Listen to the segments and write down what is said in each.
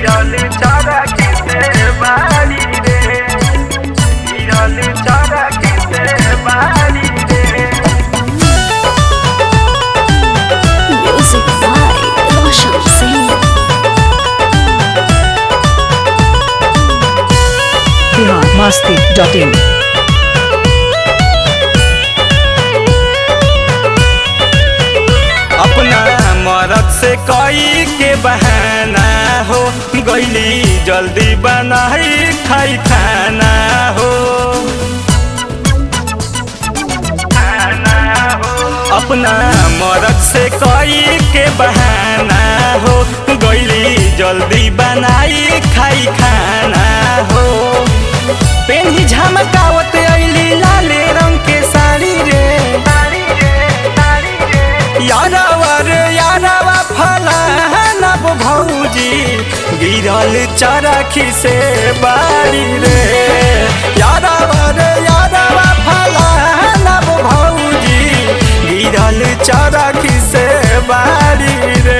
गिरल चरखी से बारी रे गिरल चरखी से बारी रे Music by Roshan Singh. Bihar Masti dot in अपना मरद से कई के बहाना हो गईली जल्दी बनाई खाई खाना हो खाना हो अपना मरद से कई के बहाना हो गईली जल्दी बनाई खाई खाना हो पेन्ही झमकावत अइली लाले रंग के साड़ी रे यारावा रे यारावा फलाना वो भौजी गिरल चरखी से बारी रे यारावा रे यारावा फलाना वो भौजी गिरल चरखी से बारी रे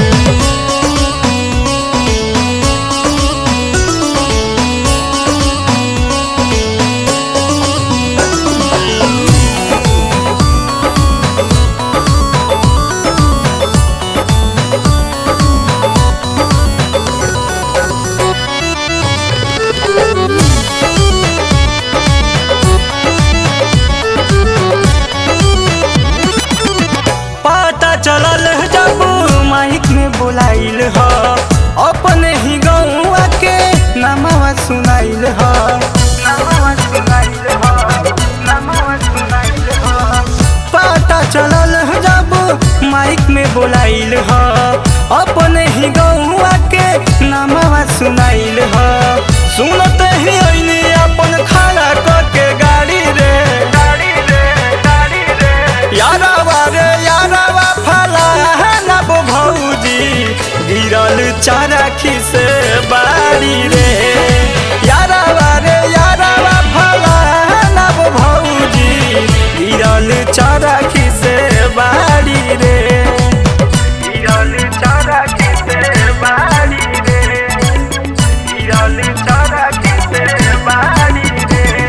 पता चलल जब माइक में बुलाइल ह अपने ही गौआ के नमवा सुनाइल ह नमवा सुनाइल ह नमवा सुनाइल ह पता चलल जब माइक में बुलाइल ह अपने ही गौआ के नमवा सुनाइल ह सुनते ही अइनी अपन खड़ा क के गाड़ी रे गाड़ी रे गाड़ी रे यारावा रे यारावा फलाना वो भौजी गिरल चरखी से बारी रे यारावा रे यारावा फलाना वो भौजी गिरल चरखी से बारी रे गिरल चरखी से बारी रे गिरल चरखी से बारी रे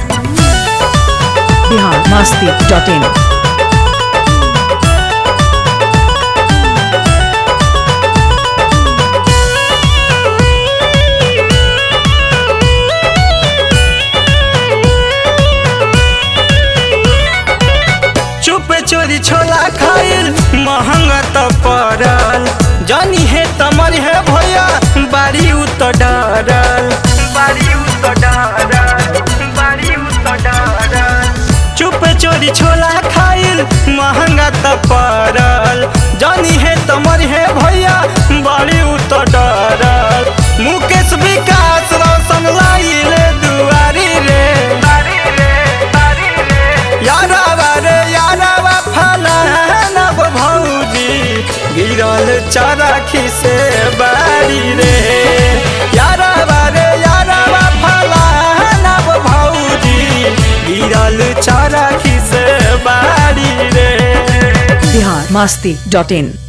बिहार मस्ती डॉट इन चुप चोरी छोला खाइल महंगा त पड़ल जानी है तमर है भैया बारी उत डरल बारी उत डरल बारी उत डरल चुप चोरी छोला खाइल महंगा त पड़ल जानी है तमर है भैया बारी उत डरल मुकेश विकास रोशन लाइले दुआरी रे बारी रे बारी रे यारावा रे यारावा फलाना वो भौजी गिरल चरखी से बारी रे यारावा रे यारावा फलाना वो भौजी गिरल चरखी से बारी रे बिहार मस्ती डॉट इन